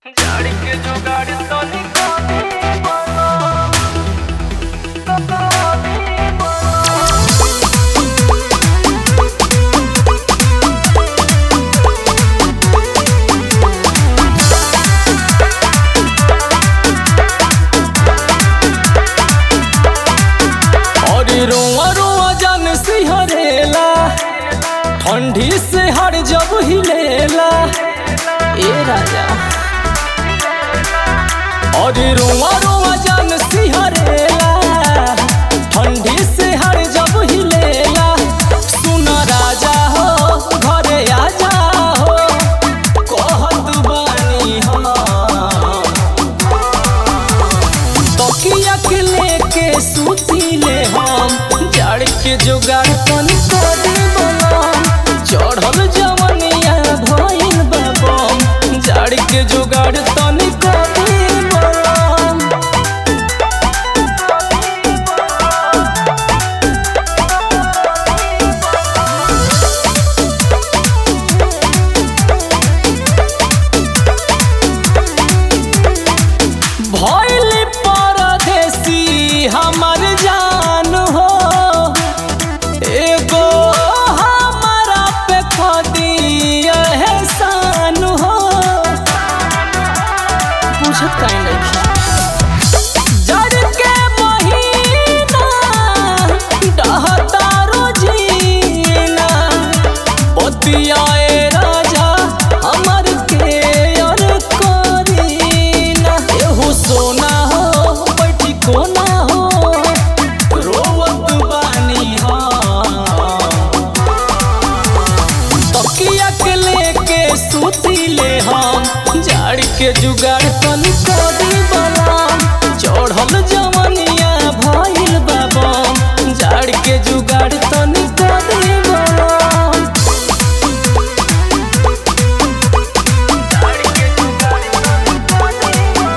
झाड़ी के जुगाड़ तो निकाले और रोआ रोआ जान सिहरेला ठंडी से हर जब हिलेला ए राजा और रोआ रोआ जान सिहरेला ठंडी से हर जब हिलेला सुन राजा हो घरे आजा हो कहत बानी हम तकिया के लेके सुतीले हम जड़ के जुगाड़ तनी कर देबम चढ़ल जवनिया भइल बाबम जड़ के जुगाड़ तनी कर देबम भइल परदेसी हमर जान हो एगो हमारा पे खदी एहसान हो पूछत काहे नहीं जड़ के महीना डहता रोजीना बतियाए राजा हमर के और करीना एहू सोना हो बैठी कोना हो रोवत बानी हम तकिया के लेके सुतीले हम जाड़ के जुगाड़ तनी कदी बलाम चढ़ल जवनिया भइल बाबम जाड़ के जुगाड़ तनी कदी बलाम झाड़ी के जुगाड़ तो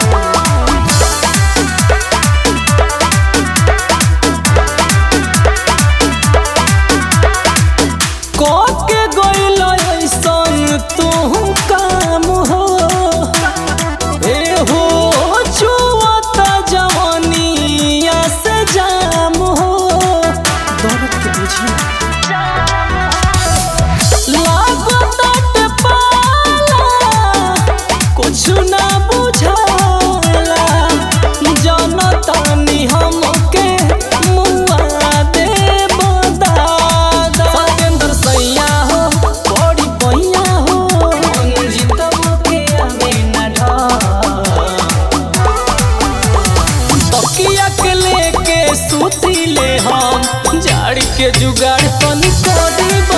के गइल ऐसन तू काम हो ए हो छुअता जवनिया से जाम हो दर्द के बुझी लागत पाला कुछ ना बुझाला जनतानी हमके मुआ दे दादा सतेंद्र सैया हो बड़ी पैया हो मंजित के आवे ना ढा तकिया के लेके सुतीले हम जाड़ के जुगाड़ तनी कर देब